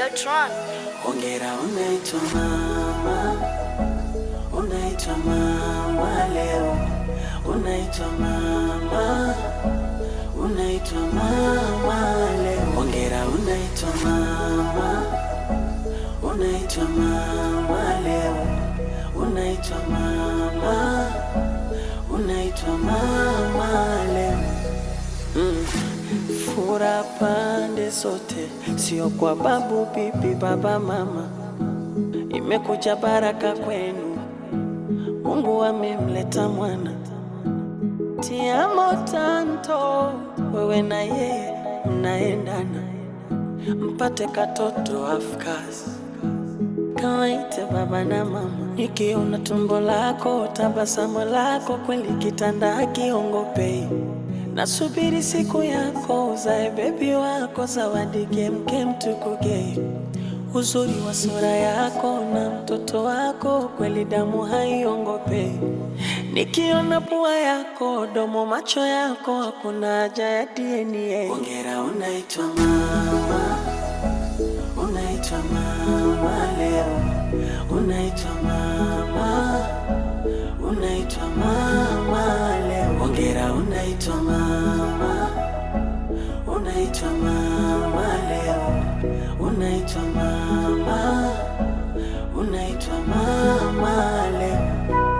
Tron. Hongera, unaitwa mama, unaitwa mama leo, unaitwa mama, unaitwa mama leo. Hongera, unaitwa mama, unaitwa mama leo, unaitwa mama, unaitwa mama leo. Mm. Fura pande zote, sio kwa babu, bibi, baba, mama. Imekuja baraka kwenu, Mungu amemleta mwana. Tiamo tanto, wewe na yeye mnaendana, mpate katoto afkas kawaite baba na mama. Nikiona tumbo lako, tabasamu lako, kweli kitanda hakiongopei. Nasubiri siku yako, uzae bebi wako, zawadi kemkem tukugei. Uzuri wa sura yako na mtoto wako, kweli damu haiongopei. Nikiona pua yako, domo, macho yako, hakuna haja ya DNA. Hongera, unaitwa mama unaitwa mama leo, unaitwa mama, unaitwa mama leo. Hongera, unaitwa mama, unaitwa mama leo, unaitwa mama, unaitwa mama leo.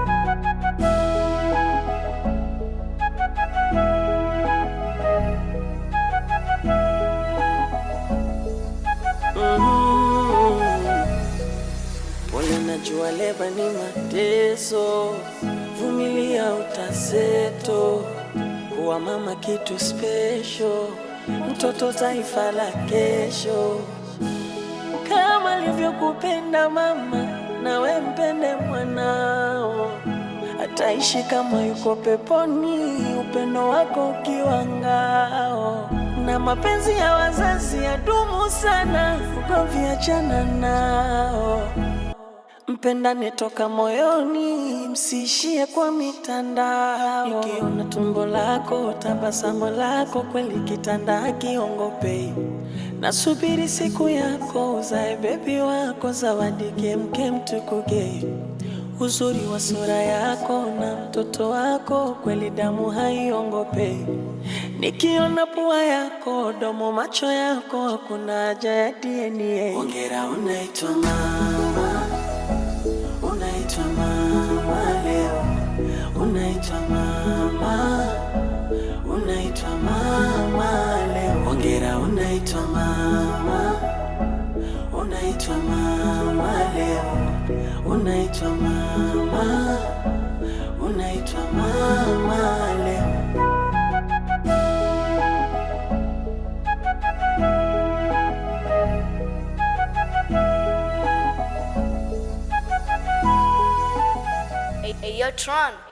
Pole, najua leba ni mateso, vumilia utaseto. Kuwa mama kitu special, mtoto taifa la kesho. Kama alivyokupenda mama, nawe mpende mwanao, ataishi kama yuko peponi, upendo wako ukiwa ngao. Na mapenzi ya wazazi yadumu sana, ugomvi achana nao. Mpendane toka moyoni, msiishie kwa mitandao. Nikiona tumbo lako, tabasamu lako, kweli kitanda hakiongopei. Nasubiri siku yako, uzae bebi wako, zawadi kemkem tukugei. Uzuri wa sura yako na mtoto wako, kweli damu haiongopei. Nikiona pua yako, domo, macho yako, hakuna haja ya DNA. Hongera, unaitwa mama unaitwa mama leo, unaitwa mama, unaitwa mama leo. Hongera, unaitwa mama, unaitwa mama leo, unaitwa mama, unaitwa mama leo. Hey, hey, yo, Tron.